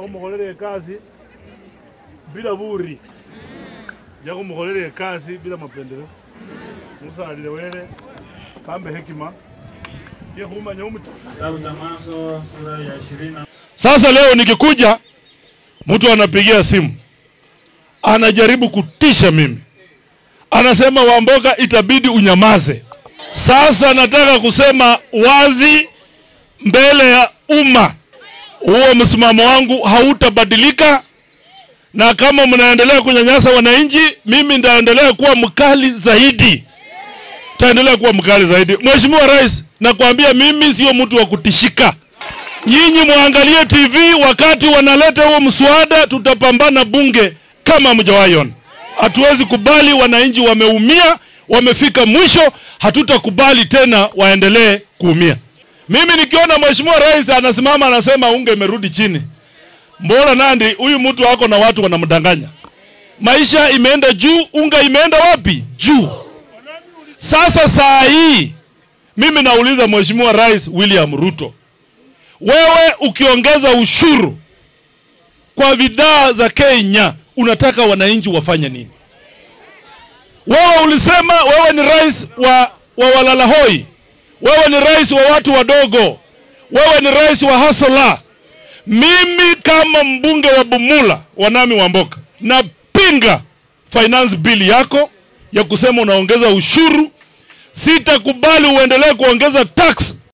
khumukholela ekasi bila buri ja khumukholela ekasi bila mapendeleo musalile wele kambe hekima yekhumanya umuti Kitabu cha Mwanzo sura ya ishirini na Sasa leo nikikuja, mtu anapigia simu, anajaribu kutisha mimi, anasema Wamboka, itabidi unyamaze. Sasa nataka kusema wazi mbele ya umma, huo msimamo wangu hautabadilika, na kama mnaendelea kunyanyasa wananchi, mimi nitaendelea kuwa mkali zaidi, taendelea kuwa mkali zaidi. Mheshimiwa Rais, nakwambia mimi sio mtu wa kutishika. Nyinyi muangalie TV wakati wanaleta huo mswada, tutapambana bunge kama mjawaiona. Hatuwezi kubali wananchi wameumia, wamefika mwisho, hatutakubali tena waendelee kuumia. Mimi nikiona mheshimiwa rais anasimama anasema unga imerudi chini, mbona Nandi huyu mtu wako na watu wanamdanganya. Maisha imeenda juu, unga imeenda wapi? Juu. Sasa saa hii mimi nauliza mheshimiwa rais William Ruto, wewe ukiongeza ushuru kwa bidhaa za Kenya, unataka wananchi wafanye nini? Wewe ulisema wewe ni rais wa, wa walalahoi, wewe ni rais wa watu wadogo, wewe ni rais wa hasola. Mimi kama mbunge wa Bumula Wanami Wamboka napinga finance bill yako ya kusema unaongeza ushuru. Sitakubali uendelee kuongeza tax